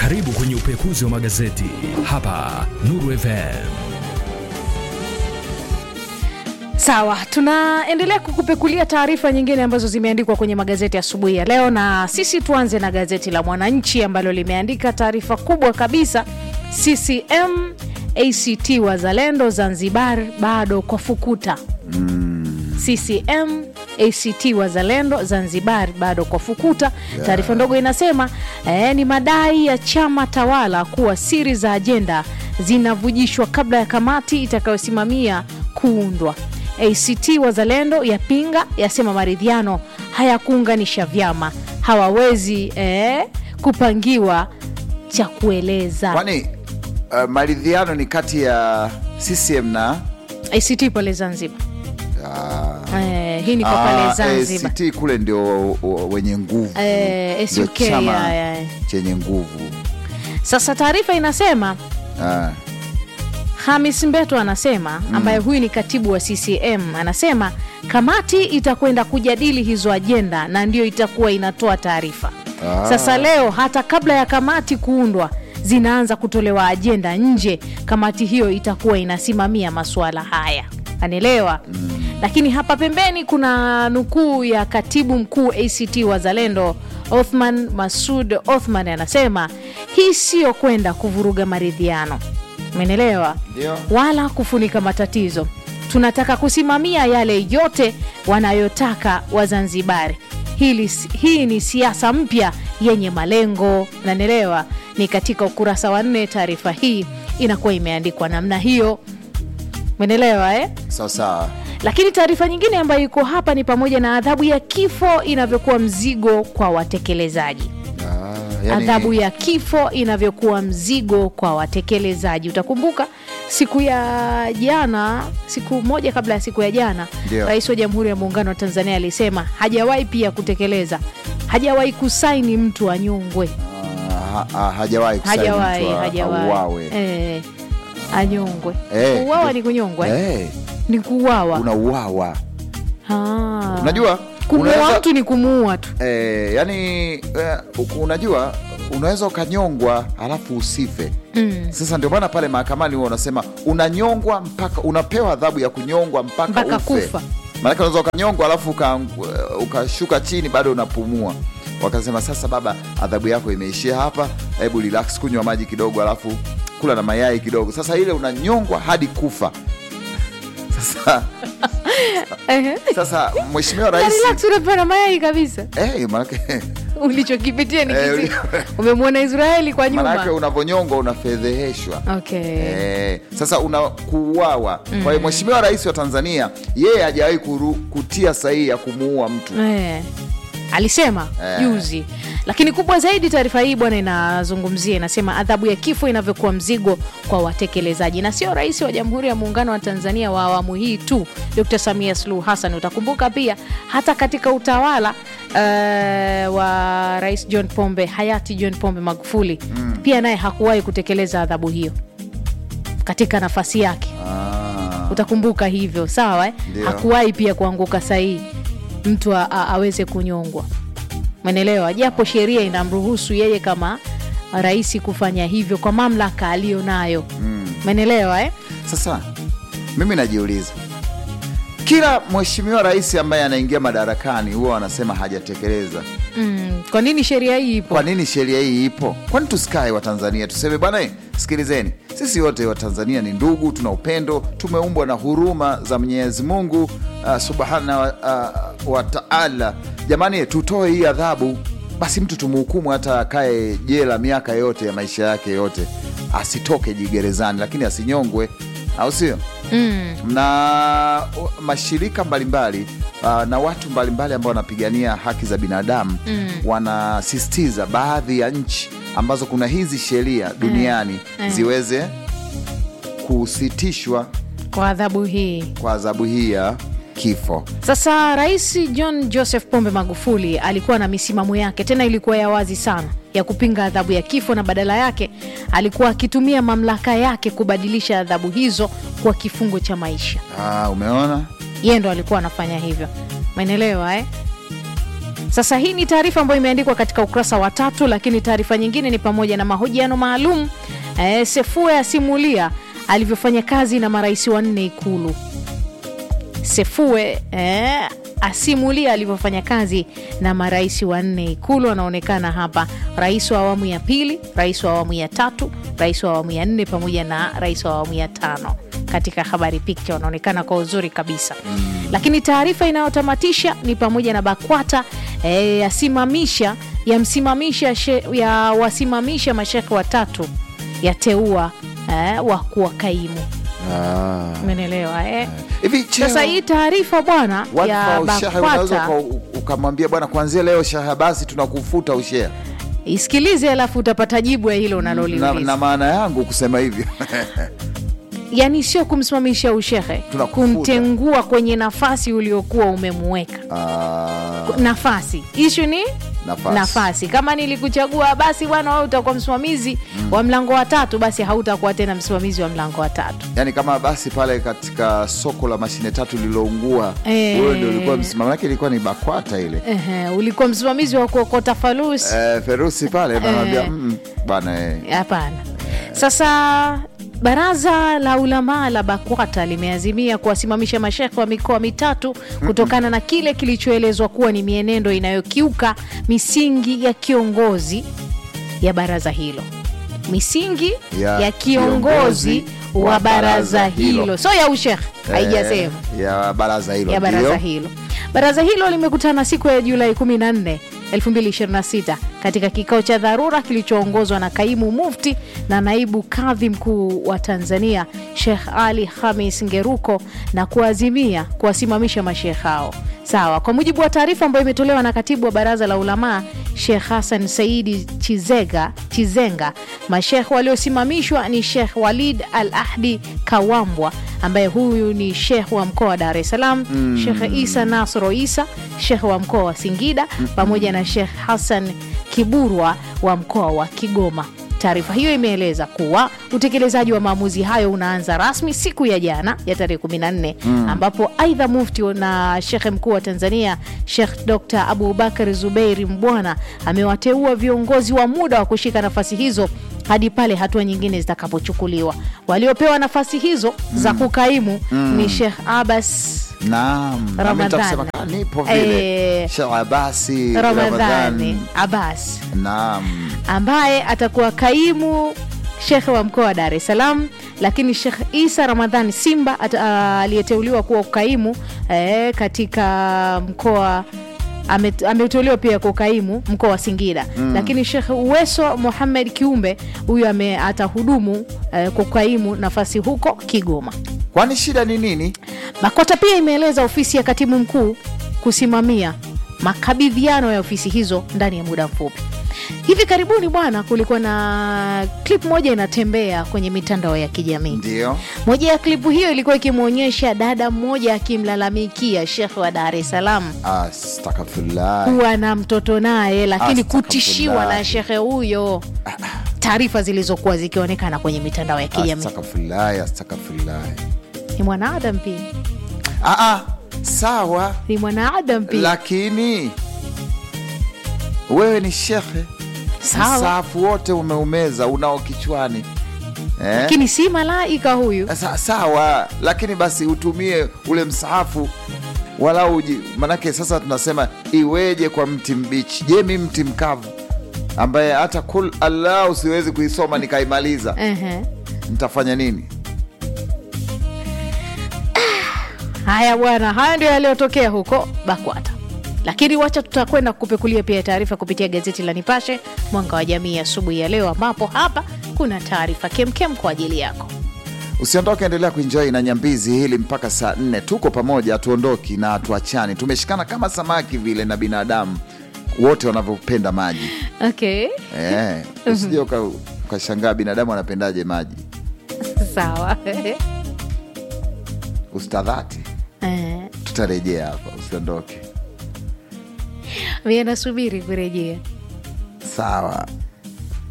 Karibu kwenye upekuzi wa magazeti hapa Nuru FM. Sawa, tunaendelea kukupekulia taarifa nyingine ambazo zimeandikwa kwenye magazeti asubuhi ya leo, na sisi tuanze na gazeti la Mwananchi ambalo limeandika taarifa kubwa kabisa, CCM ACT Wazalendo Zanzibar bado kwa fukuta. CCM ACT Wazalendo Zanzibar bado kwa fukuta. Taarifa ndogo inasema eh, ni madai ya chama tawala kuwa siri za ajenda zinavujishwa kabla ya kamati itakayosimamia kuundwa. ACT Wazalendo yapinga, yasema maridhiano hayakuunganisha vyama, hawawezi eh, kupangiwa cha kueleza. Kwani uh, maridhiano ni kati ya CCM na ACT pale Zanzibar ah, eh, hii ni kwa ah, pale Zanzibar ACT kule ndio uh, wenye nguvu Eh, Ndio SUK, chama ya, ya. chenye nguvu Sasa taarifa inasema ah. Hamis Mbeto anasema ambaye huyu ni katibu wa CCM anasema kamati itakwenda kujadili hizo ajenda na ndio itakuwa inatoa taarifa. Ah. Sasa leo hata kabla ya kamati kuundwa zinaanza kutolewa ajenda nje. Kamati hiyo itakuwa inasimamia masuala haya, anaelewa. Lakini hapa pembeni kuna nukuu ya katibu mkuu ACT Wazalendo Othman Masud Othman anasema hii sio kwenda kuvuruga maridhiano, umeelewa, Ndio. wala kufunika matatizo. Tunataka kusimamia yale yote wanayotaka Wazanzibari. Hili, hii ni siasa mpya yenye malengo, nanelewa. Ni katika ukurasa wa nne, taarifa hii inakuwa imeandikwa namna hiyo, menelewa eh? sawa sawa Lakini taarifa nyingine ambayo iko hapa ni pamoja na adhabu ya kifo inavyokuwa mzigo kwa watekelezaji. ah, yani, Adhabu ya kifo inavyokuwa mzigo kwa watekelezaji. Utakumbuka siku ya jana, siku moja kabla ya siku ya jana, Ndio. Rais wa Jamhuri ya Muungano wa Tanzania alisema hajawahi pia kutekeleza, hajawahi kusaini mtu anyongwe, ah, ha, ha, hajawahi kusaini hajawahi mtu a- hajawahi auawe. eh, anyongwe. Eh, Kuuawa ni kunyongwa eh? Eh, ni kuuawa. unauawa Ah. unajua kumuua unaweza- mtu ni kumuua tu. eh, yani eh, unajua unaweza ukanyongwa alafu usife Mm. sasa ndio maana pale mahakamani huwa unasema unanyongwa mpaka unapewa adhabu ya kunyongwa mpaka, Mpaka ufe kufa. maanake unaweza ukanyongwa alafu uka- ukashuka chini bado unapumua wakasema sasa baba adhabu yako imeishia hapa hebu relax kunywa maji kidogo alafu kula na mayai kidogo sasa ile unanyongwa hadi kufa sasa, Ehe. sasa mheshimiwa Na rais relax, unapewa na mayai kabisa. eh, manake ulichokipitia ni Eh, kizi. uli- Umemwona Israeli kwa manake nyuma. unavyonyongwa unafedheheshwa Okay. Eh, sasa unakuuawa kwa hiyo mheshimiwa rais wa tanzania yeye hajawahi kuru- kutia sahihi ya kumuua mtu Eh, alisema Eh. juzi, lakini kubwa zaidi taarifa hii bwana inazungumzia, inasema adhabu ya kifo inavyokuwa mzigo kwa watekelezaji, na sio rais wa Jamhuri ya Muungano wa Tanzania wa awamu hii tu, Dr. Samia Suluhu Hassan. Utakumbuka pia hata katika utawala eh, wa Rais John Pombe hayati John Pombe Magufuli pia naye hakuwahi kutekeleza adhabu hiyo katika nafasi yake Ah, utakumbuka hivyo sawa eh? Ndio. hakuwahi pia kuanguka sahihi mtu a, a, aweze kunyongwa menelewa japo sheria inamruhusu yeye kama rais kufanya hivyo kwa mamlaka aliyo nayo menelewa eh? sasa mimi najiuliza kila mheshimiwa rais ambaye anaingia madarakani huwa wanasema hajatekeleza mm. kwa nini sheria hii ipo kwa nini sheria hii ipo kwani tusikae watanzania tuseme bwana eh, sikilizeni sisi wote watanzania ni ndugu tuna upendo tumeumbwa na huruma za mwenyezi mungu uh, subhana wa, uh, wa taala jamani tutoe hii adhabu basi mtu tumhukumu hata akae jela miaka yote ya maisha yake yote asitoke jigerezani lakini asinyongwe au sio mm. na uh, mashirika mbalimbali uh, na watu mbalimbali ambao wanapigania haki za binadamu mm. wanasisitiza baadhi ya nchi ambazo kuna hizi sheria duniani Mm. ziweze kusitishwa kwa adhabu hii kwa adhabu hii ya kifo. Sasa Rais John Joseph Pombe Magufuli alikuwa na misimamo yake, tena ilikuwa ya wazi sana ya kupinga adhabu ya kifo, na badala yake alikuwa akitumia mamlaka yake kubadilisha adhabu hizo kwa kifungo cha maisha. Ah, umeona Yeye ndo alikuwa anafanya hivyo, umeelewa eh? Sasa hii ni taarifa ambayo imeandikwa katika ukurasa wa tatu, lakini taarifa nyingine ni pamoja na mahojiano maalum. E, Sefue asimulia alivyofanya kazi na marais wanne Ikulu. Sefue eh, asimulia alivyofanya kazi na marais wanne Ikulu. Anaonekana hapa rais wa awamu ya pili, rais wa awamu ya tatu, rais wa awamu ya nne pamoja na rais wa awamu ya tano katika habari picha wanaonekana kwa uzuri kabisa mm. Lakini taarifa inayotamatisha ni pamoja na BAKWATA eh, yasimamisha yamsimamisha she- ya wasimamisha mashekhe watatu yateua eh, wakuu wa kaimu. Ah. Umeelewa eh? hivi cheo- Sasa hii taarifa bwana wadhifa ya wa ushehe unaweza BAKWATA uka- ukamwambia bwana, kuanzia leo shaha basi tunakufuta ushehe isikilize, alafu utapata jibu ya hilo na, unaloliuliza. na maana yangu kusema hivyo Yani sio kumsimamisha ushehe, Tunakufuta. kumtengua kwenye nafasi uliokuwa umemuweka Ah, nafasi. Ishu ni Nafasi. nafasi. Kama nilikuchagua basi bwana, wewe utakuwa msimamizi wa mlango wa tatu, basi hautakuwa tena msimamizi wa mlango wa tatu. yani kama basi pale katika soko la mashine tatu lililoungua Eh. wewe ndio ulikuwa msimamo wake, ilikuwa ni BAKWATA ile Ehe, ulikuwa msimamizi wa kuokota falusi eh, Ferusi pale anamwambia Eh. mm, bwana eh, Hapana. Sasa baraza la ulamaa la BAKWATA limeazimia kuwasimamisha mashekhe wa mikoa mitatu kutokana na kile kilichoelezwa kuwa ni mienendo inayokiuka misingi ya kiongozi ya baraza hilo, misingi Ya ya, kiongozi kiongozi wa wa baraza baraza hilo. hilo, so ya ushekhe haijasema eh, ya baraza hilo ya baraza ndio. hilo. Baraza hilo limekutana siku ya Julai 14, 2026 katika kikao cha dharura kilichoongozwa na kaimu mufti na naibu kadhi mkuu wa Tanzania Sheikh Ali Hamis Ngeruko na kuazimia kuwasimamisha mashekh hao. Sawa, kwa mujibu wa taarifa ambayo imetolewa na katibu wa baraza la ulamaa Sheikh Hassan Saidi Chizega, Chizenga, mashekh waliosimamishwa ni Sheikh Walid Al Ahdi Kawambwa ambaye huyu ni shekh wa mkoa wa Dar es Salaam, Shekh Isa Nasro Isa, shekh wa mkoa wa Singida, pamoja na Shekh Hassan Kiburwa wa mkoa wa Kigoma. Taarifa hiyo imeeleza kuwa utekelezaji wa maamuzi hayo unaanza rasmi siku ya jana ya tarehe 14 ambapo aidha mufti na shekhe mkuu wa Tanzania Shekh Dr Abubakar Zubeiri Mbwana amewateua viongozi wa muda wa kushika nafasi hizo hadi pale hatua nyingine zitakapochukuliwa. Waliopewa nafasi hizo za kukaimu ni Shekh Abbas Naam, na mimi Ramadhani. nitakusema kama nipo vile Eh, Sheikh Abasi Ramadhani Ramadhani. Abbas Naam, ambaye atakuwa kaimu shekhe wa mkoa wa Dar es Salaam, lakini Shekh Isa Ramadhani Simba ata- aliyeteuliwa kuwa kaimu eh, katika mkoa ame- ameteuliwa pia kwa ukaimu mkoa wa Singida lakini Shekh Uweso Muhamed Kiumbe huyu ame- atahudumu eh, kwa ukaimu nafasi huko Kigoma. kwani shida ni nini? BAKWATA pia imeeleza ofisi ya katibu mkuu kusimamia makabidhiano ya ofisi hizo ndani ya muda mfupi. Hivi karibuni bwana, kulikuwa na klip moja inatembea kwenye mitandao ya kijamii. Ndio Moja ya klipu hiyo ilikuwa ikimwonyesha dada mmoja akimlalamikia shekhe wa Dar es Salaam astaghfirullah. kuwa na mtoto naye, lakini Astaghfirullah. kutishiwa na shekhe huyo, taarifa zilizokuwa zikionekana kwenye mitandao ya kijamii. Astaghfirullah, astaghfirullah. Ni mwanaadam pia, Ah, ah, sawa, ni mwanaadam pia. lakini wewe ni shekhe, Sawa. msaafu wote umeumeza unao kichwani eh? lakini si malaika huyu. Sa, sawa, lakini basi utumie ule msahafu walau uji, manake sasa tunasema iweje kwa mti mbichi? Je, mi mti mkavu ambaye hata kul Allah siwezi kuisoma nikaimaliza, Ehe. nitafanya nini? Haya bwana, haya ndio yaliyotokea huko BAKWATA. Lakini wacha tutakwenda kupekulia pia taarifa kupitia gazeti la Nipashe Mwanga wa Jamii asubuhi ya leo, ambapo hapa kuna taarifa kemkem kwa ajili yako. Usiondoke, endelea kuenjoy na nyambizi hili mpaka saa nne. Tuko pamoja, hatuondoki na hatuachani, tumeshikana kama samaki vile na binadamu wote wanavyopenda maji Okay, eh, usije uka- ukashangaa binadamu anapendaje maji. sawa Ustadhati, Eh, tutarejea hapa, usiondoke. mie nasubiri kurejea. Sawa.